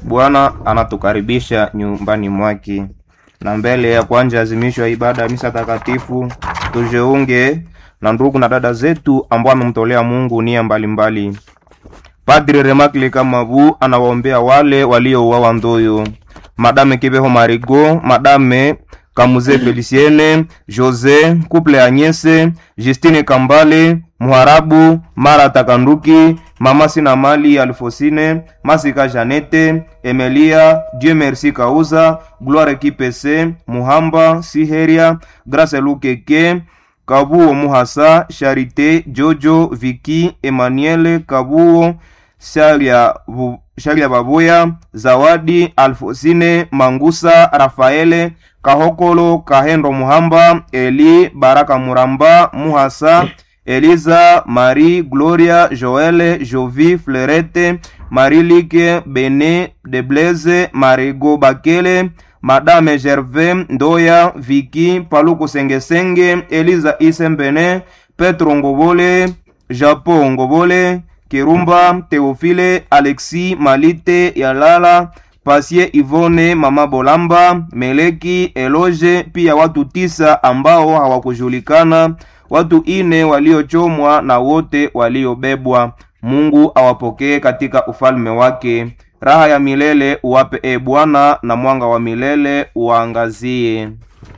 Bwana anatukaribisha nyumbani mwake, na mbele ya kuanza azimisho ya ibada ya misa takatifu tujiunge na ndugu na dada zetu ambao amemtolea Mungu nia mbalimbali. Padri Remakli Kamabu anawaombea wale waliouawa Ndoyo, Madame Kibeho Marigo, Madame Kamuze Feliciene, Jose Couple Agnese, Justine Kambale, Muharabu Mara Takanduki, Mama Sina Mali Alfosine, Masika Janete, Emelia, Dieu Merci Kauza, Gloire Kipese, Muhamba Siheria, Grace Lukeke, Kabuo Muhasa, Charite, Jojo, Viki, Emmanuel, Kabuo, Shalia, Bu- Shalia Babuya, Zawadi, Alfosine, Mangusa, Rafaele, Kahokolo, Kahendo Muhamba, Eli, Baraka Muramba, Muhasa, Eliza, Marie, Gloria, Joele, Jovi, Flerete, Marilike, Bene, Deblaise, Marigo Bakele, Madame Gervais, Ndoya, Viki, Paluku Sengesenge, Eliza Isembene, Petro Ngobole, Japo Ngobole, Kirumba, Teofile, Alexi, Malite, Yalala, Pasie Ivone, Mama Bolamba, Meleki, Eloge, pia watu tisa ambao hawakujulikana, watu ine waliochomwa na wote waliobebwa. Mungu awapokee katika ufalme wake. Raha ya milele uwape e Bwana, na mwanga wa milele uwaangazie.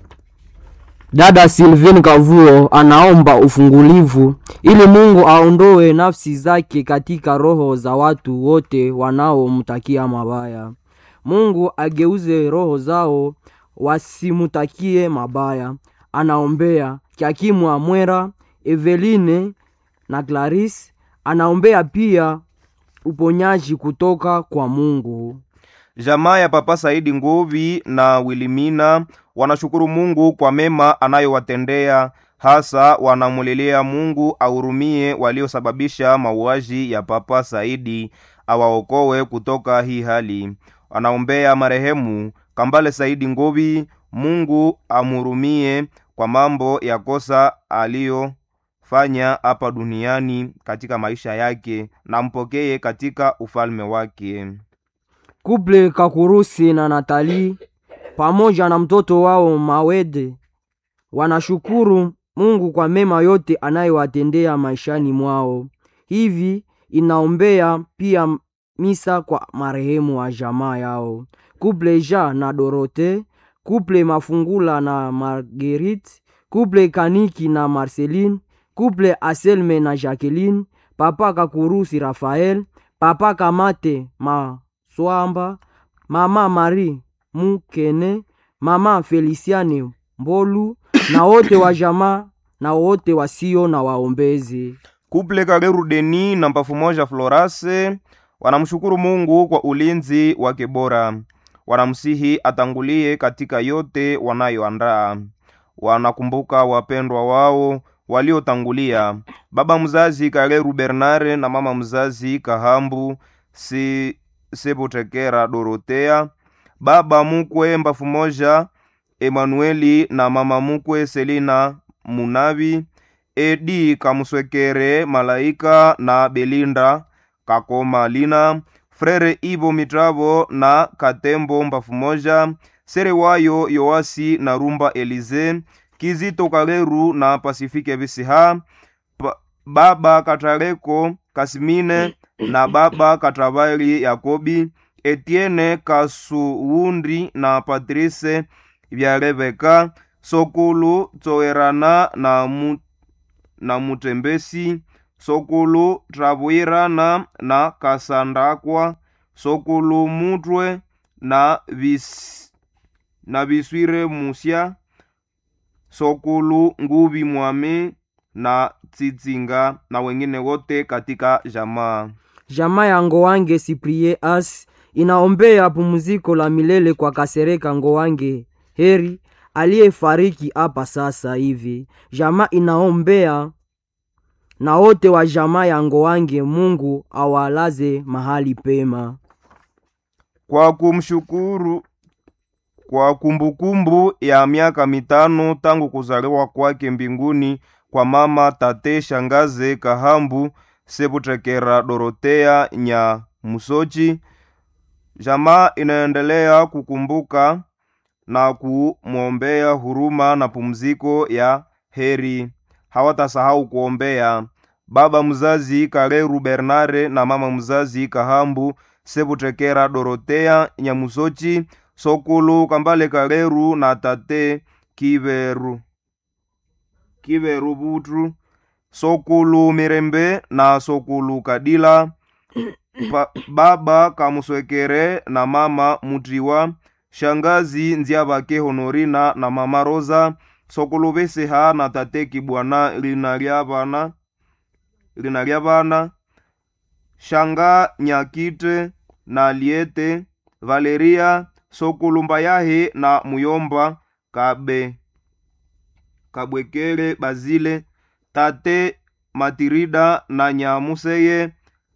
Dada Sylvain Kavuo anaomba ufungulivu ili Mungu aondoe nafsi zake katika roho za watu wote wanaomtakia mabaya. Mungu ageuze roho zao wasimutakie mabaya. Anaombea Kyakimwa Mwera, Eveline na Clarice. Anaombea pia uponyaji kutoka kwa Mungu. Jamaa ya Papa Saidi Nguvi na Wilimina wanashukuru Mungu kwa mema anayowatendea, hasa wanamulilia Mungu ahurumie waliosababisha mauaji ya Papa Saidi, awaokoe kutoka hii hali. Wanaombea marehemu Kambale Saidi Nguvi, Mungu amhurumie kwa mambo ya kosa aliyofanya hapa duniani katika maisha yake, na mpokee katika ufalme wake. Kuple Kakurusi na Natali pamoja na mtoto wao Mawede wanashukuru Mungu kwa mema yote anayowatendea maishani mwao. Hivi inaombea pia misa kwa marehemu wa jamaa yao. Kuple Ja na Dorote, kuple Mafungula na Marguerite, kuple Kaniki na Marceline, kuple Aselme na Jacqueline, papa Kakurusi Rafael, papa Kamate Maswamba, mama Marie Mukene, mama Feliciane Mbolu na wote wa jamaa na wote wasio na waombezi. Kuple Kageru Deni na Mpafu Moja Florase wanamshukuru Mungu kwa ulinzi wake bora. Wanamsihi atangulie katika yote wanayoandaa. Wanakumbuka wapendwa wao waliotangulia, baba mzazi Kageru Bernare na mama mzazi Kahambu si Sebotekera Dorotea, baba mukwe Mbafu Moja Emanueli na mama mukwe Selina Munavi, Edi Kamuswekere Malaika na Belinda Kakoma Lina, Frere Ivo Mitravo na Katembo Mbafu Moja, Serewayo Yoasi na Rumba Elize, Kizito Kaleru na Pasifike Visiha, pa, Baba Katareko Kasimine na Baba Katravali Yakobi, Etienne Kasuundi na Patrice vya Rebeka, Sokulu Tsoerana na mu, na Mutembesi, Sokulu Travwirana na Kasandakwa, Sokulu Mutwe na vis, na Viswire Musya, Sokulu Nguvi Mwami na Tsitsinga na wengine wote katika jamaa. Jamaa ya Ngowange Siprie As inaombea pumziko la milele kwa Kasereka Ngowange Heri aliyefariki hapa sasa hivi. Jamaa inaombea na wote wa jamaa ya Ngowange, Mungu awalaze mahali pema. kwa kumshukuru kwa kumbukumbu ya miaka mitano tangu kuzaliwa kwake mbinguni kwa mama tate shangaze kahambu sebutekera dorotea nya musochi Jamaa inaendelea kukumbuka na kumwombea huruma na pumziko ya heri. Hawatasahau kuombea baba mzazi Kareru Bernare na mama mzazi Kahambu Sebutekera Dorotea Nyamusochi Sokulu Kambale Kareru na tate Kiveru Kiveru Butru Sokulu Mirembe na Sokulu Kadila pa, baba Kamuswekere na mama Mutiwa shangazi Nziabake Honorina na mama Rosa Sokulu Beseha na tate Kibwana lina lya bana lina lya bana shanga Nyakite na Liete Valeria Sokulu Mbayahe na Muyomba Kabe Kabwekele Bazile tate Matirida na Nyamuseye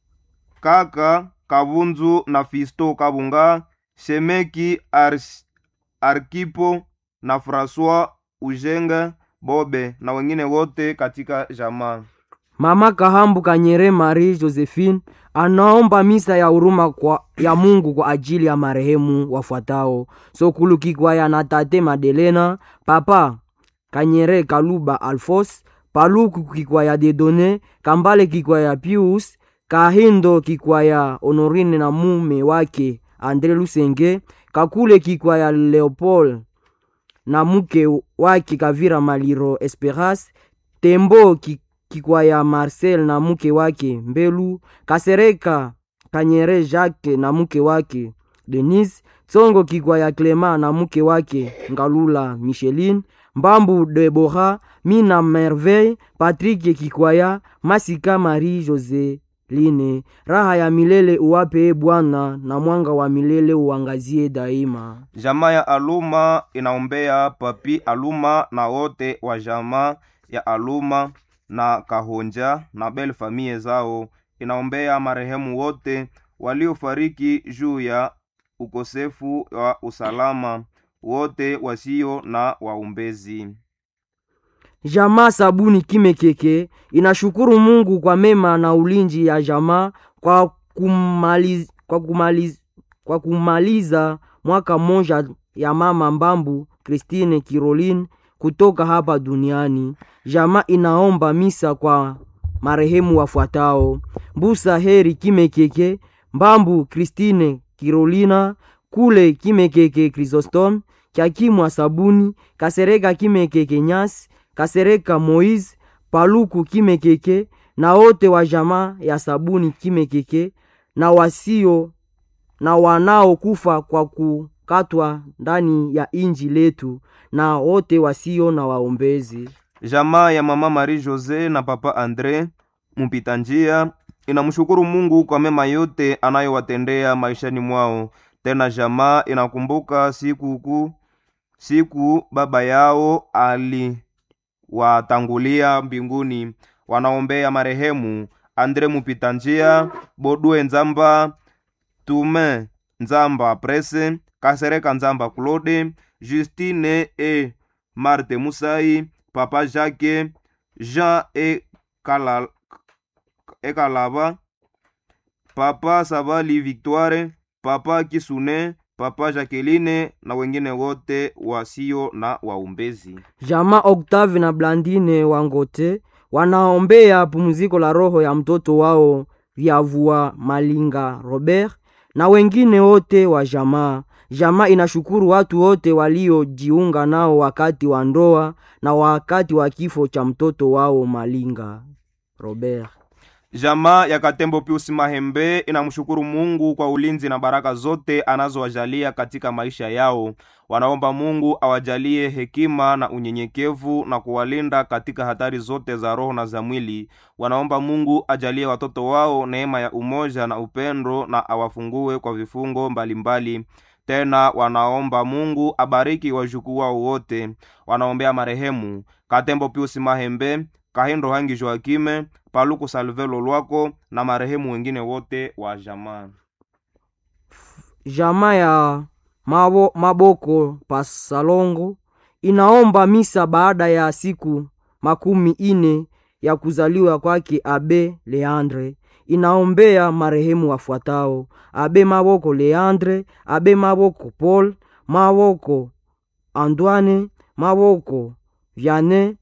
kaka Kabunzu na Fisto Kabunga Shemeki Ars, Arkipo na Francois Ujenga Bobe na wengine wote katika jamaa. Mama Kahambu Kanyere Marie Josephine anaomba misa ya huruma kwa ya Mungu kwa ajili ya marehemu wafuatao: Sokulu Kikwaya na tate Madelena, papa Kanyere Kaluba Alfos, Paluku Kikwaya Dedone, Kambale Kikwaya Pius, Kahindo Kikwaya Honorine na mume wake Andre Lusenge, Kakule Kikwaya Leopold na mke wake Kavira Maliro Esperas, Tembo Kikwaya Marcel na mke wake Mbelu, Kasereka Kanyere Jacques na mke wake Denise, Tsongo Kikwaya Clema na mke wake Ngalula Micheline, Mbambu Debora, Mina Merveille, Patrick Kikwaya, Masika Marie Jose line raha ya milele uwape Bwana, na mwanga wa milele uangazie daima. Jamaa ya Aluma inaombea Papi Aluma na wote wa jamaa ya Aluma na Kahonja na bel famie zao. Inaombea marehemu wote waliofariki juu ya ukosefu wa usalama, wote wasio na waumbezi. Jamaa Sabuni Kimekeke inashukuru Mungu kwa mema na ulinzi ya jamaa kwa kumaliz, kwa kumaliz, kwa kumaliza mwaka mmoja ya mama Mbambu Christine Caroline kutoka hapa duniani. Jamaa inaomba misa kwa marehemu wafuatao: Mbusa Heri Kimekeke, Mbambu Christine Carolina, Kule Kimekeke Chrysostom, Kyakimwa Sabuni, Kasereka Kimekeke Nyasi Kasereka Moise Paluku Kimekeke na wote wa jamaa ya Sabuni Kimekeke na wasio na wanaokufa kwa kukatwa ndani ya inji letu na wote wasio na waombezi. Jamaa ya mama Marie Jose na papa Andre mpita njia inamshukuru Mungu kwa mema yote anayowatendea maishani mwao. Tena jamaa inakumbuka siku kuu siku baba yao ali watangulia mbinguni. Wanaombea marehemu Andre Mupita njia, Bodwe Nzamba, Tume Nzamba Prese, Kasereka Nzamba Claude, Justine e Marte Musai, Papa Jacques, Jean e Kala, e Kalaba, Papa Sabali Victoire, Papa Kisune, Papa Jacqueline na wengine wote wasio na waumbezi. Jamaa Octave na Blandine Wangote wanaombea pumziko la roho ya mtoto wao Vyavua Malinga Robert na wengine wote wa jamaa. Jamaa inashukuru watu wote waliojiunga nao wakati wa ndoa na wakati wa kifo cha mtoto wao Malinga Robert. Jamaa ya Katembo Pius Mahembe inamshukuru Mungu kwa ulinzi na baraka zote anazowajalia katika maisha yao. Wanaomba Mungu awajalie hekima na unyenyekevu na kuwalinda katika hatari zote za roho na za mwili. Wanaomba Mungu ajalie watoto wao neema ya umoja na upendo na awafungue kwa vifungo mbalimbali mbali. Tena wanaomba Mungu abariki wajukuu wao wote. Wanaombea marehemu Katembo Pius Mahembe, Kahindo Hangi Joakime, Paluku Salvelo Lwako na marehemu wengine wote wa jamaa. Jamaa ya mabo, Maboko Pasalongo inaomba misa baada ya siku makumi ine ya kuzaliwa kwake Abe Leandre. inaombea marehemu wafuatao: Abe Maboko Leandre, Abe Maboko Paul, Maboko Antoine, Maboko Vianney,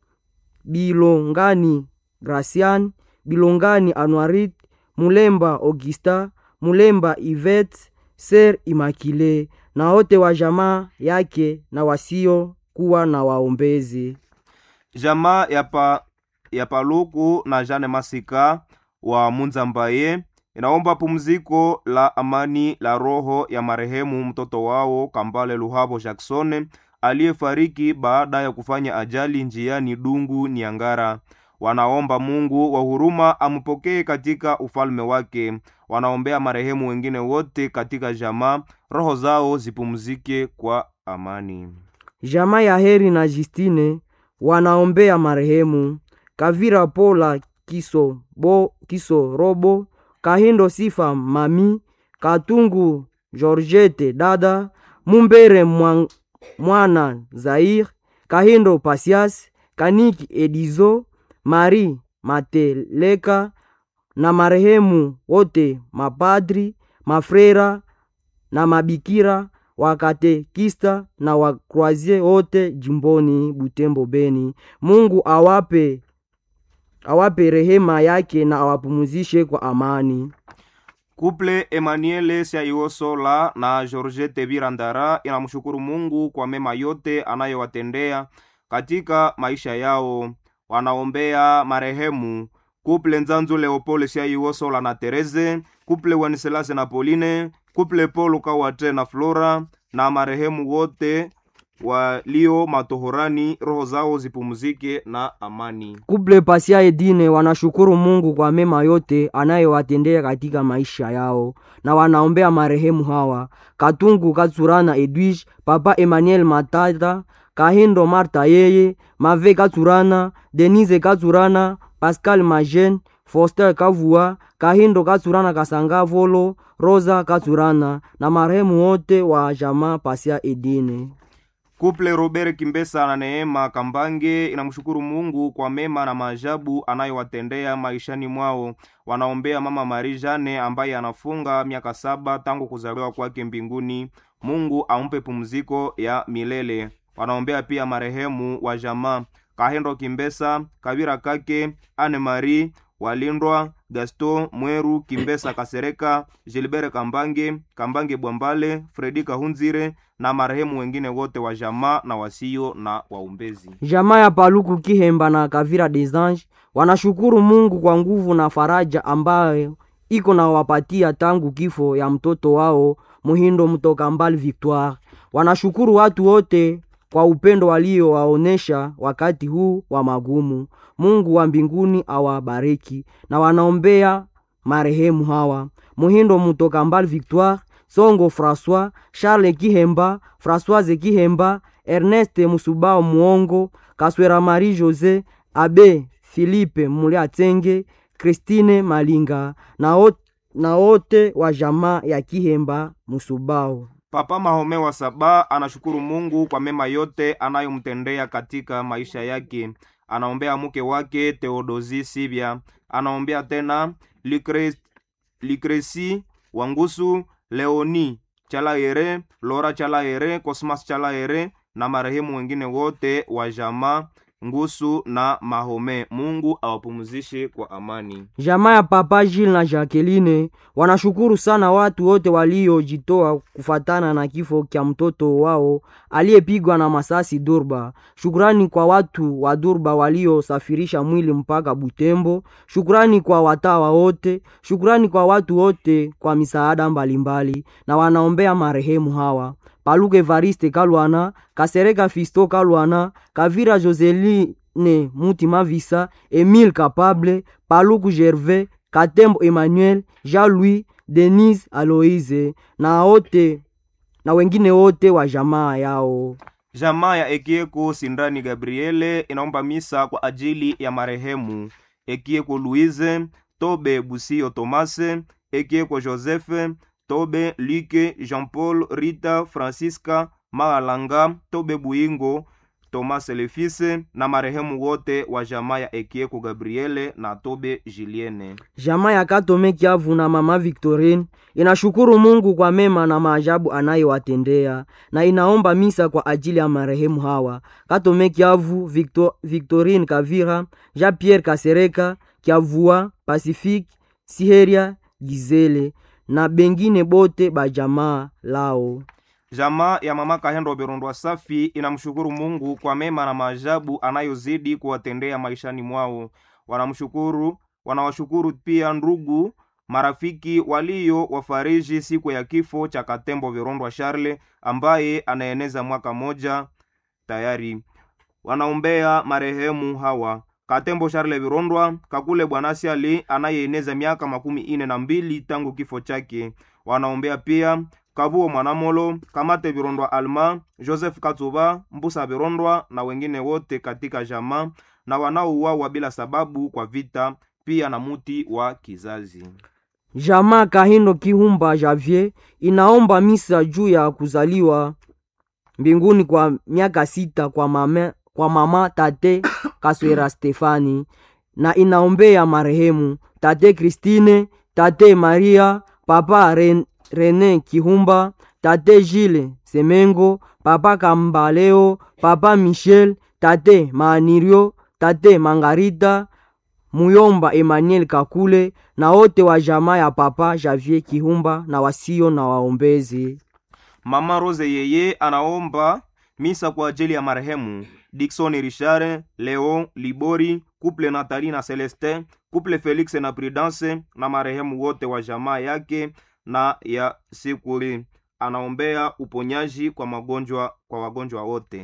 Bilongani Gracian, Bilongani Anuarit, Mulemba Augusta, Mulemba Ivet, Ser Imakile na wote wa jamaa yake na wasio kuwa na waombezi. jamaa ya, pa, ya paluku na jane masika wa munzambaye inaomba pumziko la amani la roho ya marehemu mtoto wao kambale luhabo jackson aliyefariki baada ya kufanya ajali njiani dungu niangara wanaomba mungu wa huruma ampokee katika ufalme wake wanaombea marehemu wengine wote katika jamaa roho zao zipumzike kwa amani Jamaa ya Heri na Justine wanaombea marehemu Kavira Pola Kiso, bo, Kiso Robo, Kahindo Sifa Mami, Katungu Georgette Dada, Mumbere Mwa- Mwana Zair, Kahindo Pasias, Kaniki Edizo, Mari Mateleka na marehemu wote mapadri, mafrera na mabikira wakatekista na wakroazie wote jimboni Butembo Beni. Mungu awape awape rehema yake na awapumuzishe kwa amani. Kuple Emmanuel Siaiosola na Georgette Birandara inamshukuru Mungu kwa mema yote anayowatendea katika maisha yao. Wanaombea marehemu kuple Nzanzu Leopold Siaiosola na Tereze, kuple Wenselase na Pauline, kuple Paul Kawate na Flora na marehemu wote walio matohorani, roho zao zipumzike na amani. Kuple Pasia Edine wanashukuru Mungu kwa mema yote anayowatendea katika maisha yao, na wanaombea marehemu hawa: Katungu Katsurana Edwige, Papa Emmanuel Matata, Kahindo Marta yeye, Mave Katsurana, Denise Katsurana, Pascal Majen, Foster Kavua, Kahindo Katsurana Kasanga Volo, Rosa Katsurana na marehemu wote wa jamaa Pasia Edine. Kuple Robert Kimbesa na Neema Kambange inamshukuru Mungu kwa mema na maajabu anayowatendea maishani mwao. Wanaombea mama Marie Jane ambaye anafunga miaka saba tangu kuzaliwa kwake mbinguni. Mungu ampe pumziko ya milele. Wanaombea pia marehemu wa jamaa Kahendo Kimbesa, Kabira Kake, Anne Marie Walindwa, Gaston Mweru, Kimbesa Kasereka, Gilbert Kambange, Kambange Bwambale, Fredi Kahunzire na marehemu wengine wote wa jamaa na wasio na waumbezi. Jamaa ya Paluku Kihemba na Kavira des Anges wanashukuru Mungu kwa nguvu na faraja ambayo iko na wapatia tangu kifo ya mtoto wao Muhindo mtoka mbali Victoire. Wanashukuru watu wote kwa upendo waliowaonesha wakati huu wa magumu. Mungu wa mbinguni awabariki, na wanaombea marehemu hawa Muhindo mtoka mbali Victoire, Songo François, Charles Kihemba, Françoise Kihemba, Ernest Musubao Muongo, Kaswera Marie Jose, Abe Philippe Muliatenge, Christine Malinga na wote na wote wa jamaa ya Kihemba Musubao. Papa Mahome wa Saba anashukuru Mungu kwa mema yote anayomtendea katika maisha yake. Anaombea mke wake Theodosi Sibya, anaombea tena Lucre- Lucreci Wangusu, Leoni Chalaere, Lora Chalaere, Cosmas Chalaere na marehemu wengine wote wa jamaa Ngusu na Mahome. Mungu awapumzishe kwa amani. Jamaa ya Papa Gilles na Jacqueline wanashukuru sana watu wote waliojitoa kufatana na kifo kya mtoto wao aliyepigwa na masasi Durba. Shukrani kwa watu wa Durba waliosafirisha mwili mpaka Butembo. Shukrani kwa watawa wote. Shukrani kwa watu wote kwa misaada mbalimbali, na wanaombea marehemu hawa Paluke Evariste Kalwana, Kasereka Fisto Kalwana, Kavira Joseline Mutima Visa, Emile Capable, Paluku Gervais, Katembo Emmanuel, Jean-Louis, Denise Aloise na wote na wengine wote wa jamaa yao. Jamaa ya Ekieko Sindani Gabriele inaomba misa kwa ajili ya marehemu Ekieko Louise, Tobe Busio Tomase, Ekieko Joseph, Tobe Luke, Jean-Paul, Rita, Francisca, Magalanga, Tobe Buingo, Thomas Lefise na marehemu wote wa jamaa ya Ekieko Gabriele na Tobe Julienne. Jamaa ya Katome Kiavu na mama Victorine inashukuru Mungu kwa mema na maajabu anayowatendea na inaomba misa kwa ajili ya marehemu hawa: Katome Kiavu, Victor, Victorine Kavira, Jean Pierre Kasereka, Kiavua, Pacifique, Siheria, Gizele na bengine bote bajamaa lao. Jamaa ya mama Kahendo Berondwa Safi inamshukuru Mungu kwa mema na maajabu anayozidi kuwatendea maishani mwao. Wanamshukuru, wanawashukuru pia ndugu marafiki walio wafariji siku ya kifo cha Katembo Verondwa Charle ambaye anaeneza mwaka moja tayari. Wanaombea marehemu hawa Katembo Charle Virondwa, Kakule Bwanasi Ali anayeeneza miaka makumi ine na mbili tangu kifo chake. Wanaombea pia Kabuo Mwanamolo, Kamate Virondwa Alma, Joseph Katuba, Mbusa Virondwa na wengine wote katika jamaa na wanaouawa bila sababu kwa vita, pia na muti wa kizazi. Jamaa Kahindo Kihumba Javier inaomba misa juu ya kuzaliwa mbinguni kwa miaka sita kwa mama, kwa mama tate Kaswera Stefani na inaombea marehemu tate Christine, tate Maria, papa Ren, Rene Kihumba, tate Gile Semengo, papa Kambaleo, papa Michel, tate Maanirio, tate Mangarita, Muyomba Emmanuel Kakule na wote wa jamaa ya papa Javier Kihumba na wasio na waombezi. Mama Rose yeye anaomba misa kwa ajili ya marehemu Dickson Richard, Leon Libori, couple Nathalie na Celestin, couple Felix na Prudence na marehemu wote wa jamaa yake na ya Sikuri. Anaombea uponyaji kwa magonjwa kwa wagonjwa wote.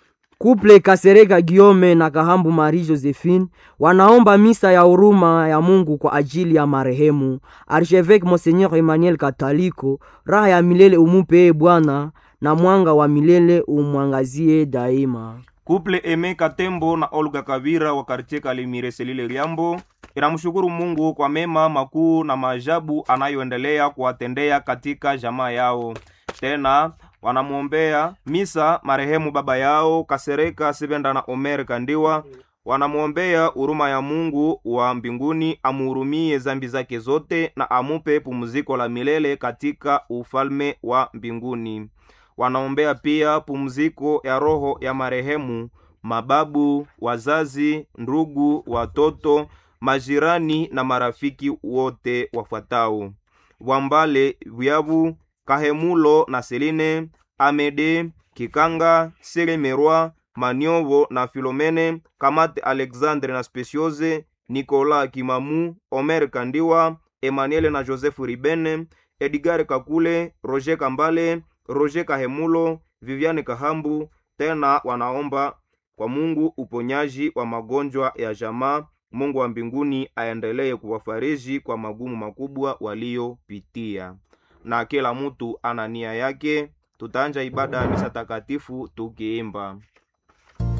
Kuple Kasereka Giome na Kahambu Marie Josephine wanaomba misa ya huruma ya Mungu kwa ajili ya marehemu Archevêque Monseigneur Emmanuel Kataliko. Raha ya milele umupee Bwana na mwanga wa milele umwangazie daima. Kuple Eme Katembo na Olga Kavira wa kartie Kalimire Selile Liambo inamshukuru Mungu kwa mema makuu na maajabu anayoendelea kuwatendea katika jamaa yao. Tena wanamwombea misa marehemu baba yao Kasereka Sibenda na Omer Kandiwa. Wanamwombea huruma ya Mungu wa mbinguni amuhurumie zambi zake zote na amupe pumziko la milele katika ufalme wa mbinguni. Wanaombea pia pumziko ya roho ya marehemu mababu, wazazi, ndugu, watoto, majirani na marafiki wote wafuatao: Wambale Vyabu, Kahemulo na Seline, Amede Kikanga, Selemerwa, Maniovo na Filomene, Kamate Alexandre na Speciose, Nikola Kimamu, Omer Kandiwa, Emmanuel na Joseph Ribene, Edgar Kakule, Roger Kambale, Roger Kahemulo, Viviane Kahambu. Tena wanaomba kwa Mungu uponyaji wa magonjwa ya jamaa. Mungu wa mbinguni aendelee kuwafariji kwa magumu makubwa waliopitia. Na kila mtu ana nia yake. Tutaanja ibada ya misa takatifu tukiimba